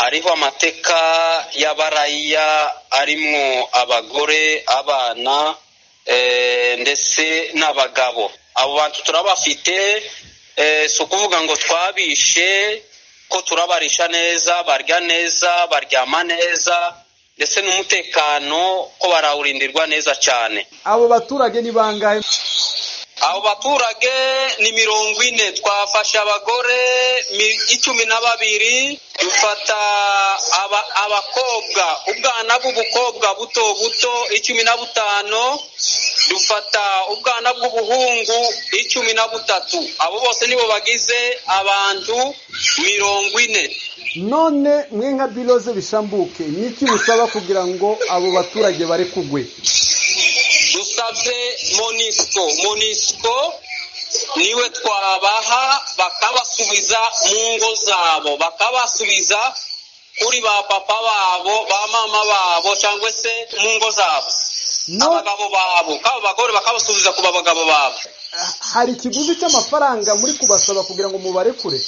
hariho amateka y'abaraya arimwo abagore abana ndetse n'abagabo abo bantu turabafite si ukuvuga ngo twabishe ko turabarisha neza barya neza baryama neza ndetse n'umutekano ko barawurindirwa neza cyane abo baturage ni bangahe abo baturage ni mirongo ine twafashe abagore icumi na babiri dufata abakobwa ubwana bw'ubukobwa buto buto icumi na butanu dufata ubwana bw'ubuhungu icumi na butatu abo bose nibo bagize abantu mirongo ine none mwe nka biroze bishambuke niki musaba kugira ngo abo baturage bare kugwe dusabye monisiko monisiko niwe twabaha bakabasubiza mu ngo zabo bakabasubiza kuri ba papa babo ba mama babo cyangwa se mu ngo zabo abagabo babo kaba bagore bakabasubiza ku bagabo babo hari ikiguzi cy'amafaranga muri kubasaba kugira ngo mubarekure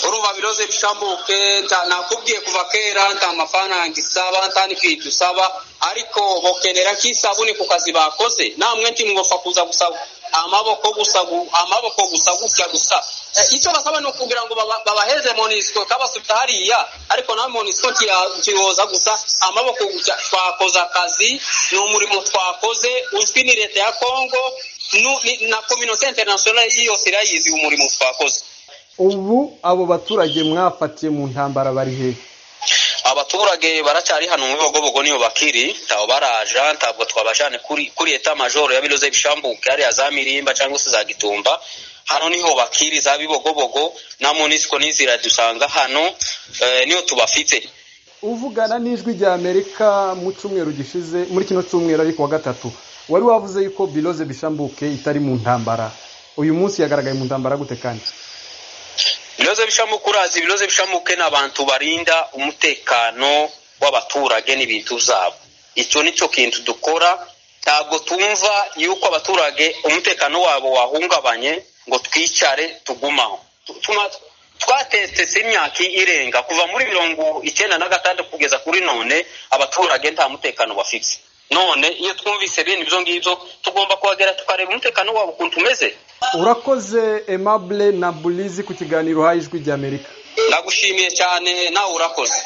uruba biroze bishambuke nakubwiye kuva kera nta mafaranga isaba nta n'ikwita usaba ariko bokenera nk'isabune ku kazi bakoze namwe ntimwopfa kuza gusaba amaboko gusa amaboko gusa gutya gusa icyo basaba ni ukugira ngo babaheze monisiko kabasubiza hariya ariko nawe monisiko kiyoza gusa amaboko gusa twakoze akazi ni umurimo twakoze uzwi ni leta ya kongo na kominote interinasiyonari yose irayizi umurimo twakoze ubu abo baturage mwafatiye mu ntambara bari hehe abaturage baracyari hano mu bibogobogo niyo bakiri ntawe baraja ntabwo twabajane kuri kuri eta majoro ya biroze bishambuke hariya za mirimba cyangwa se za gitumba hano niho bakiri za bibogobogo na munisiko n'izira dusanga hano niyo tubafite uvugana n'ijwi rya amerika mu cyumweru gishize muri kino cyumweru ariko wa gatatu wari wavuze yuko biroze bishambuke itari mu ntambara uyu munsi yagaragaye mu ntambara gute kandi ibibazo bishamuka urazi ibibazo bishamuke ni abantu barinda umutekano w'abaturage n'ibintu zabo icyo ni cyo kintu dukora ntabwo tumva yuko abaturage umutekano wabo wahungabanye ngo twicare tugumaho twatesitse imyaka irenga kuva muri mirongo icyenda na gatandatu kugeza kuri none abaturage nta mutekano bafite none iyo twumvise bene ibyo ngibyo tugomba kuhagera tukareba umutekano wabo ukuntu umeze urakoze emabure na burizi ku kiganiro uhaye ijwi ry'amerika nagushimiye cyane nawe urakoze